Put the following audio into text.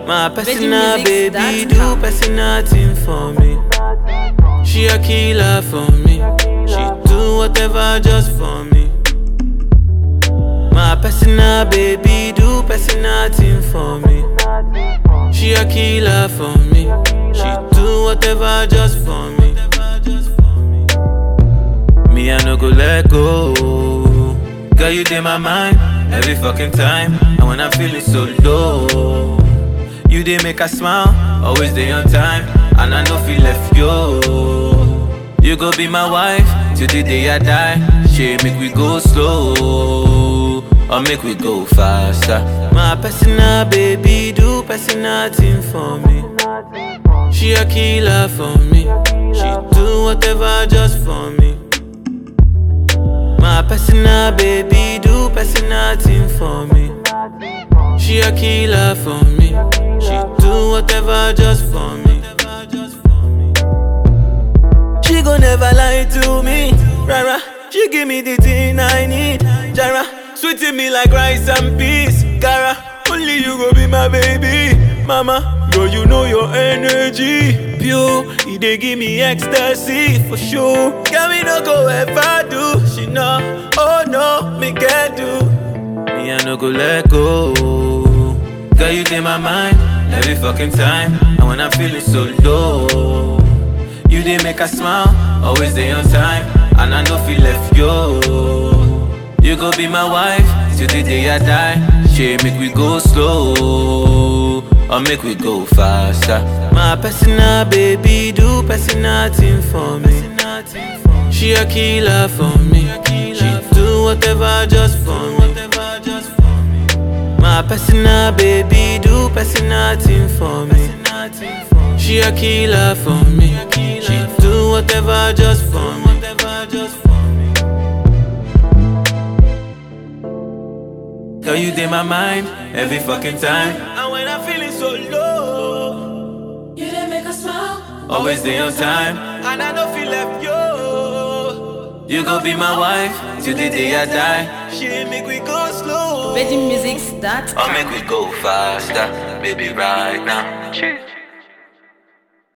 My personal baby do VeggieMusics.com. personal thing for me. She a killer for me. She do whatever just for me. My personal baby do personal thing for me. She a killer for me. She do whatever just for me. Me I no go let go. Girl you in my mind every fucking time. And when I'm feeling so low, you did make a smile, always day on time. And I know feel left yo. You go be my wife till the day I die. She make we go slow, or make we go faster. My personal baby do personal thing for me. She a killer for me. She do whatever just for me. My personal baby do personal thing for me. She a killer for me. She do whatever just for me. She gon' never lie to me. Rara, she give me the thing I need. Jara, sweeting me like rice and peas. Cara, only you go be my baby. Mama, girl, you know your energy. Pure, it dey give me ecstasy for sure. Girl, me no go ever do. She know, oh no, me can do. Me I no go let go. Girl, you in my mind every fucking time. And when I'm feeling so low, you did make a smile, always day on time. And I know feel left yo. You go be my wife till the day I die. She make we go slow, or make we go faster. My personal baby do personal thing for me. She a killer for me. She do whatever just for me. My personal baby do personal thing for me. She a killer for me. She do whatever just for me. Girl, you in my mind every fucking time. And when I'm feeling so low, You didn't make us smile. always day on time. And I don't feel left yo. You gon' be my wife till the day I die. She make we go slow. VeggieMusics.com. Or make we go faster, baby, right now.